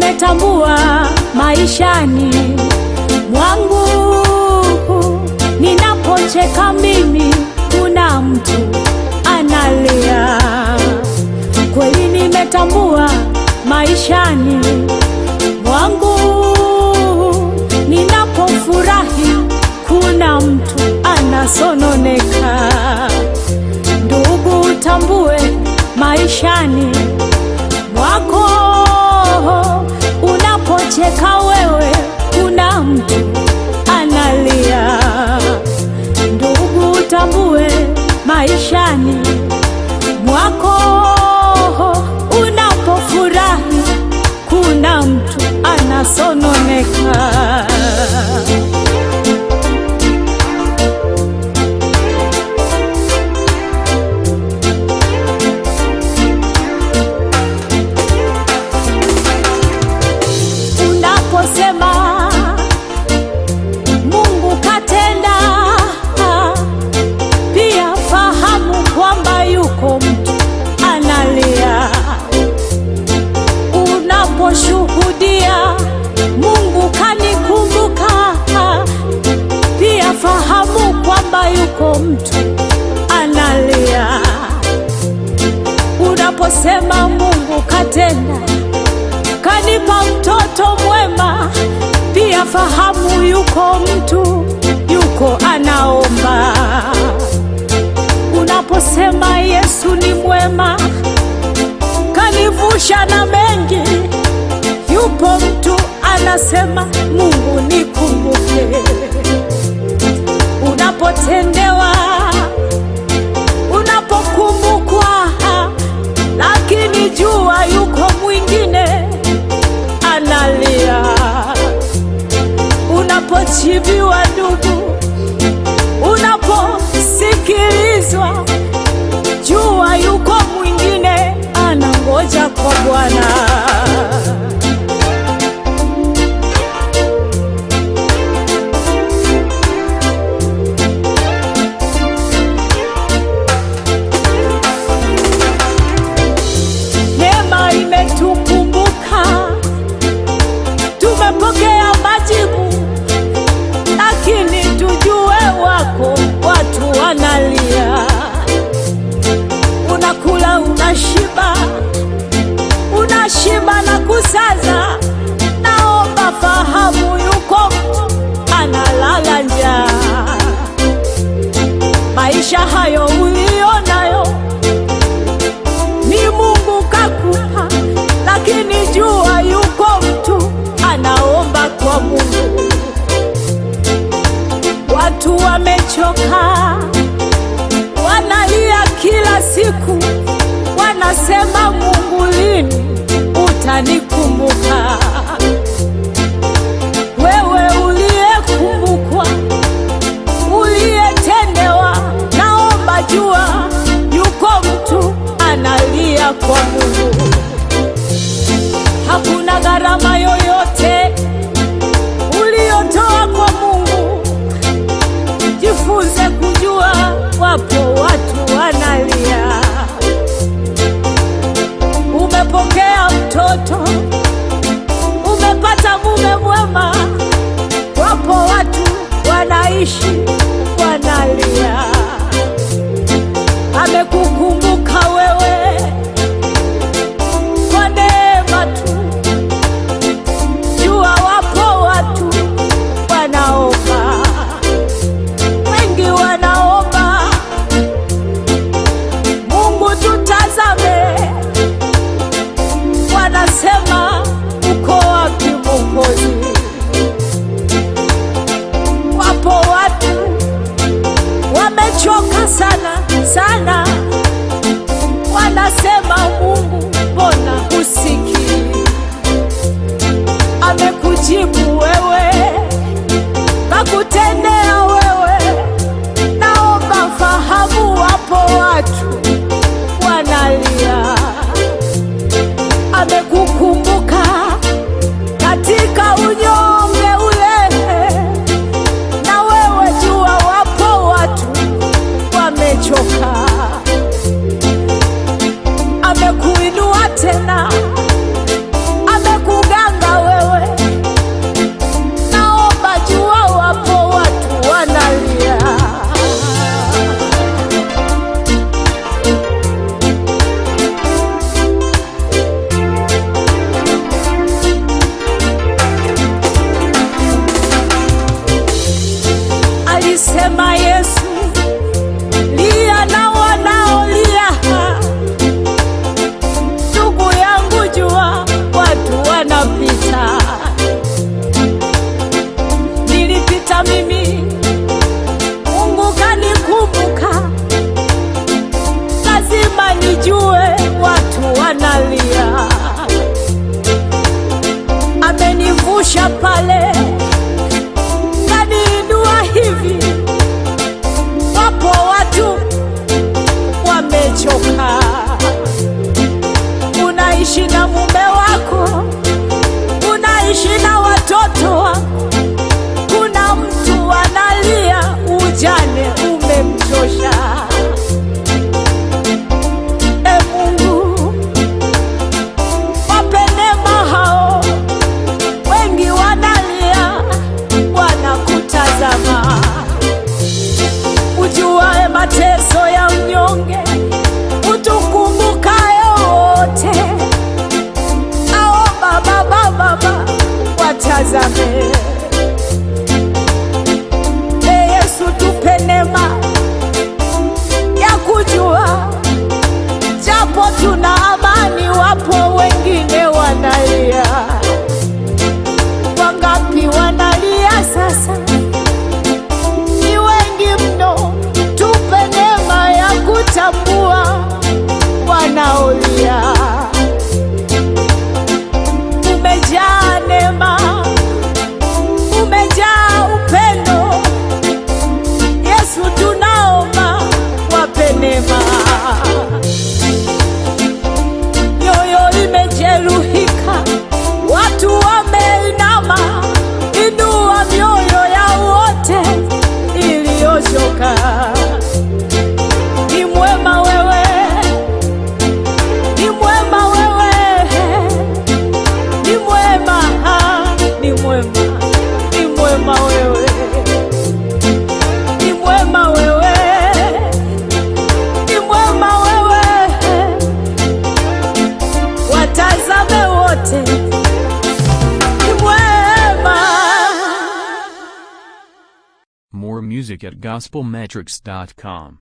nimetambua maishani mwangu, ninapocheka mimi, kuna mtu analia. Kweli nimetambua maishani mwangu, ninapofurahi, kuna mtu anasononeka. Ndugu, utambue maishani mwako, unapocheka wewe, kuna mtu analia. Ndugu, utambue maishani mwako, unapofurahi, kuna mtu anasononeka. Unaposema Mungu katenda, pia fahamu kwamba yuko mtu analia. Unaposhuhudia Mungu kanikumbuka, pia fahamu kwamba yuko mtu analia. Unaposema Mungu katenda kanipa mtoto mwema, pia fahamu yuko mtu yuko anaomba. Unaposema Yesu ni mwema, kanivusha na mengi, yupo mtu anasema Mungu nikumbuke. Unapotendewa, unapokumbukwa, lakini jua yuko mwingine analia. Unapochibiwa ndugu, unaposikilizwa, jua yuko mwingine anangoja kwa Bwana. Neema imetukumbuka, tumepokea majibu, lakini tujue wako watu wanalia. Unakula, unashiba, unashiba na kusaza. Naomba fahamu, yuko mtu analala njaa. Maisha hayo ulionayo ni Mungu kakupa, lakini jua yuko mtu anaomba kwa Mungu. Watu wamechoka, wanalia kila siku, wanasema Mungu, lini utanikumbuka? Wewe uliyekumbukwa, uliyetendewa, naomba jua yuko mtu analia kwa Mungu. Hakuna gharama yoyote uliyotoa kwa Mungu. Jifunze kujua wapo watu wanalia. Umepokea mtoto Sema Yesu, lia na wanaolia. Ndugu yangu, jua watu wanapita, nilipita mimi, Mungu kanikumbuka. Lazima nijue watu wanalia, amenivusha pale kaniinua hivi. Wapo watu wamechoka, unaishi na mume wako, unaishi na watoto wako, kuna mtu analia, ujane umemchosha. E Mungu, wape neema hao, wengi wanalia, wanakutazama. Ujuae mateso ya mnyonge, utukumbukaye wote. Ao Baba, Baba, Baba, watazame. E Yesu, tupe neema ya kujua japo tuna amani, wapo wengine wanalia. Wangapi wanalia sasa? Ni wengi mno. Tupe neema ya kutambua wanaolia. Umejaa neema, umejaa upendo. Yesu, tunaomba wape neema mioyo imejeruhika, watu wameinama. Inua mioyo ya wote iliyochoka. Ni mwema wewe, ni mwema wewe, ni mwema, ni mwema, ni mwema wewe, ni mwema wewe, ni mwema wewe watazame wote, ni mwema. More music at gospelmetrics.com.